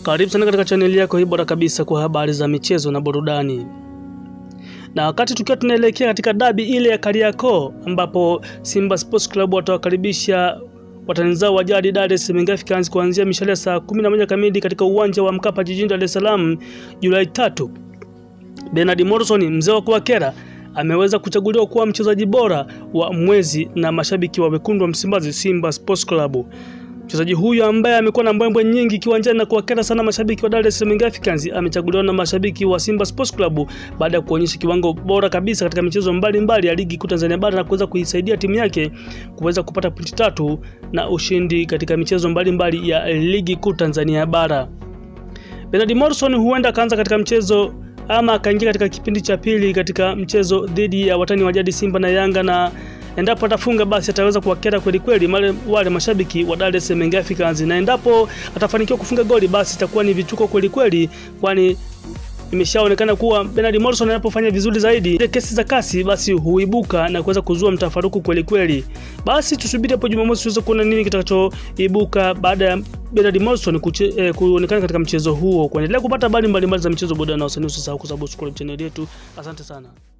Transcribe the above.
Karibu sana katika chaneli yako hii bora kabisa kwa habari za michezo na burudani. Na wakati tukiwa tunaelekea katika dabi ile ya Kariakoo ambapo Simba Sports Club watawakaribisha watani zao wa jadi Dar es Salaam Africans kuanzia mishale ya saa 11 kamili katika uwanja wa Mkapa jijini Dar es Salaam Julai tatu. Bernard Morrison mzee wa kuwakera ameweza kuchaguliwa kuwa mchezaji bora wa mwezi na mashabiki wa wekundu wa Msimbazi Simba Sports Club. Mchezaji huyu ambaye amekuwa na mbwembwe nyingi kiwanjani na kuwakera sana mashabiki wa Dar es Salaam Africans amechaguliwa na mashabiki wa Simba Sports Club baada ya kuonyesha kiwango bora kabisa katika michezo mbalimbali ya ligi kuu Tanzania bara na kuweza kuisaidia timu yake kuweza kupata pointi tatu na ushindi katika michezo mbalimbali mbali ya ligi kuu Tanzania bara. Bernard Morrison huenda akaanza katika mchezo ama akaingia katika kipindi cha pili katika mchezo dhidi ya watani wa jadi Simba na Yanga na endapo atafunga basi ataweza kuwakera kweli kweli wale, wale mashabiki wa Dar es Salaam Africans, na endapo atafanikiwa kufunga goli basi itakuwa ni vituko kweli kweli, kwani imeshaonekana kuwa Bernard Morrison anapofanya vizuri zaidi ile kesi za kasi basi huibuka na kuweza kuzua mtafaruku kweli kweli. Basi tusubiri hapo Jumamosi tuweze kuona nini kitakachoibuka baada ya Bernard Morrison eh, kuonekana katika mchezo huo. Kuendelea kupata habari mbalimbali za michezo, burudani na usanii, usisahau kusubscribe channel yetu. Asante sana.